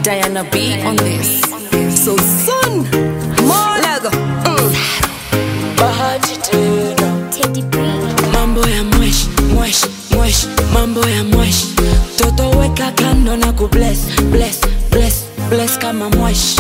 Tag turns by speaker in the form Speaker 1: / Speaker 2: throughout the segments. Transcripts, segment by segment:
Speaker 1: Diana B on this. So soon, more Lego. Mm.
Speaker 2: bahati tena
Speaker 3: Teddy B.
Speaker 2: mambo ya mwesh mwesh mwesh mambo ya mwesh toto weka kando na kubless bless bless bless kama mwesh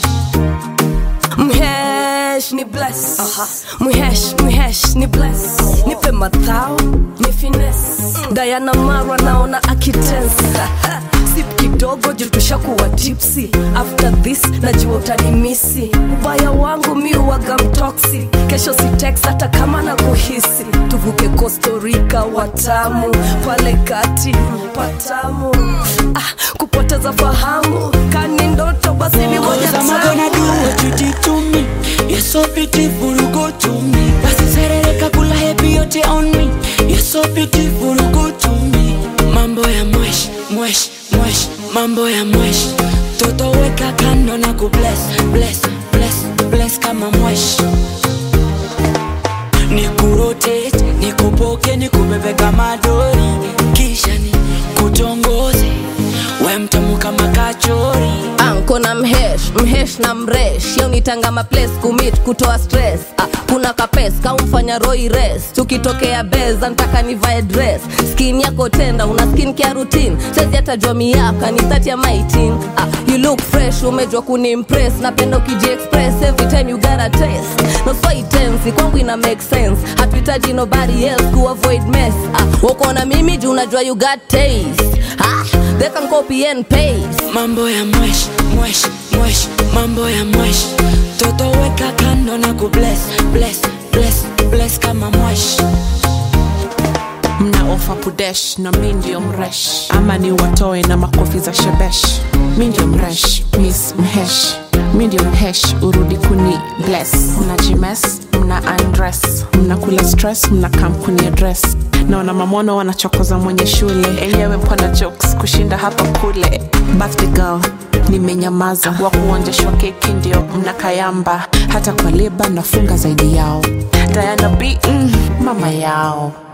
Speaker 1: Mhesh ni bless. Mhesh, mhesh ni bless. Nipe mathao, ni finesse. Diana Marwa naona akitensa. Sip kidogo juu tushakuwa tipsy. After this najua utanimisi. Ubaya wangu mi uwaga mtoksi. Kesho si text hata kama na kuhisi. Tuvuke Costa Rica watamu pale kati patamu. Ah, kupoteza fahamu kani ndoto basi ni moja
Speaker 2: Cause I'm gonna do
Speaker 1: tamu.
Speaker 2: what you did to me You're so beautiful, go to me Basi serereka kula happy yote on me You're so beautiful, go to me Mambo ya mwesh, mwesh, mwesh Mambo ya mwesh Toto weka kando na kubless, bless, bless, bless kama mwesh Nikurotate, nikupoke, nikubebe kama dori Kisha ni kutongoze We mtamu kama kachori
Speaker 4: anko na mhesh mhesh na mresh yaunitanga maplace kumit kutoa stress ah, kuna kapes kaumfanya roi res tukitokea beza ntaka nivae dress skin yako tenda una skin kia routine sezi hatajua miaka ni thati ya maitin ah, you look fresh umejwa kunimpress napenda ukijiexpress every time you got a taste not so intense kwangu ina make sense hatuhitaji nobody else to avoid mess ah, wako na mimi juu unajua you got taste ah, they can copy and paste
Speaker 2: mambo ya mwesh mwesh mwesh mambo ya mwesh toto weka kando na kubless bless bless bless kama mwesh
Speaker 5: mna ofa pudesh na mi ndio mresh ama ni watoe na makofi za shebesh mi ndio mresh miss mhesh mi ndio mhesh urudi kuni bless mna jimes mna undress mnakula stress mna kampuni address naona mamwono wanachokoza mwenye shule enyewe mpona jokes kushinda hapa kule birthday girl nimenyamaza wa kuonjeshwa keki ndio mnakayamba hata kwa leba nafunga zaidi yao diana b mm, mama yao